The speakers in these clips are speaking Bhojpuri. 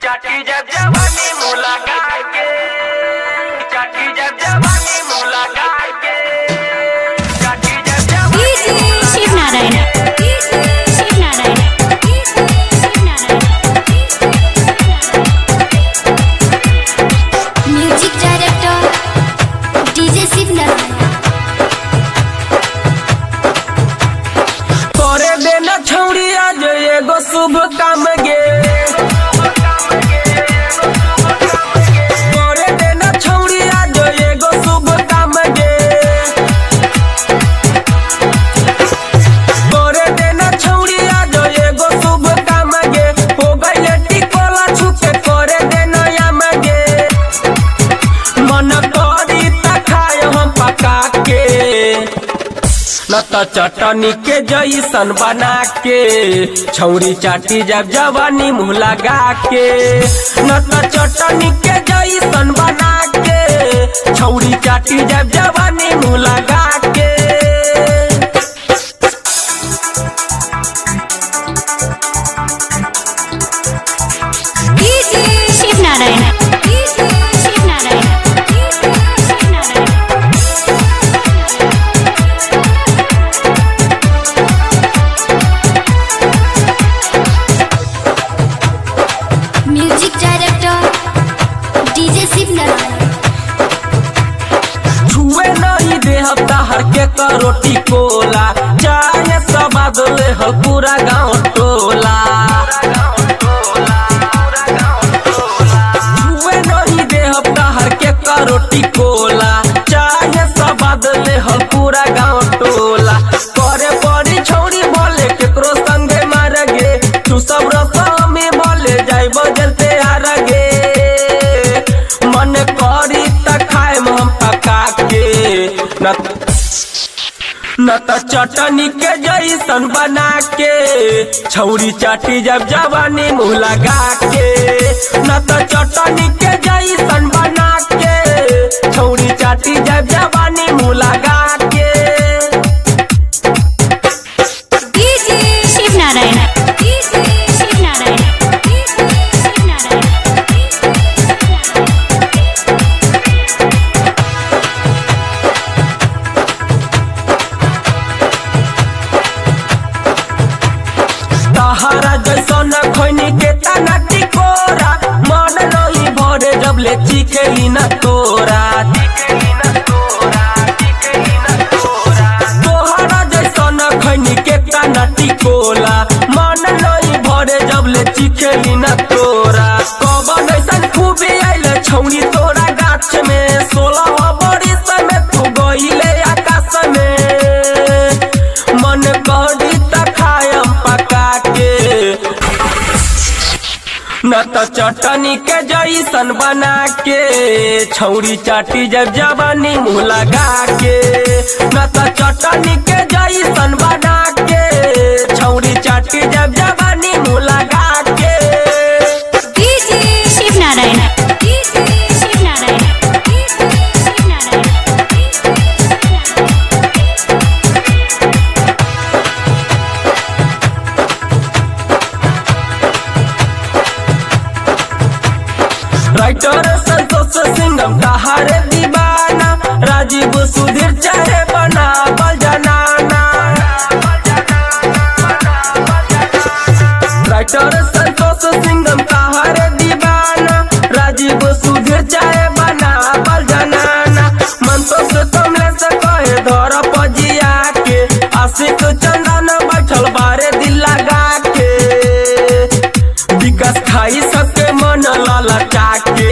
चाटी जब जवानी मुलाकात के चाटी जब जवानी मुलाकात के चाटी जब जवानी Shiv Narayan Shiv Narayan music director DJ Shiv Narayan करे देना छौड़ी आज एगो शुभ काम गे करे देना छौड़ी आज एगो शुभ काम गे करे देना छौड़ी आज एगो शुभ काम गे हो गइले टिकोला छुके करे देना याम गे मन करी त खाय हम पका के न त चटनी के जैसन बना के छौरी चाटी जब जवानी मुँह लगा के न त चटनी के जैसन बना के छौरी चाटी जब जवानी मुँह लगा के Shiv Narayan Shiv Narayan Shiv Narayan music director DJ Shiv Narayan छुए नहीं दे हफ्ता हर के करोटी कोला चाहे सब बदले हो पूरा गाँव टोला छुए नहीं दे हफ्ता हर के करोटी कोला चाहे सब बदले हो पूरा गाँव टोला करे बड़ी छौड़ी बोले केकरो संगे मार गे तू सब रसम में बोले जाई बजलते हार गे मन करी त खाए हम पका के न न त चटनी के जैसन बना के छौरी चाटी जब जवानी मुँह लगा के न त चटनी के जैसन बना के छौरी चाटी जब जवानी मुँह लगा के शिव नारायण शिव नारायण शिव नारायण तहरा जैसन खैनी के तना टिकोरा मन नहीं भरे जब ले चिकेली न तोरा तोहरा जैसन खैनी के तना टिकोला मन नहीं भरे जब ले चिकेली न तोरा कबन ऐसन खूबी आइले छौनी तोरा गाछ में सोलह बरिस में तू गइले आकाश में मन करी त खायम पका के न त चटनी के जैसन बना के छौरी चाटी जब जवानी मुँह लगा के न त चटनी के जैसन बना के छौरी चाटी जब जवानी मुँह लगा के शिव नारायण शिव नारायण शिव नारायण राइटर संतोष सिंगम तहारे दीवाना राजीव सुधीर चाहे बना बल जनाना राइटर संतोष सिंगम तहारे दीवाना राजीव सुधीर चाहे बना बल जनाना मन तो से कमले से कहे धर पजिया के आशिक चंदन बैठल बारे दिल लगा के विकास खाई सबके मन ललचा के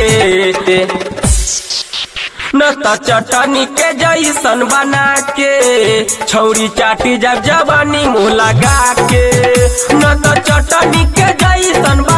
न त चटनी के जैसन बना के छौरी चाटी जब जवानी मुँह लगा के न त चटनी के जैसन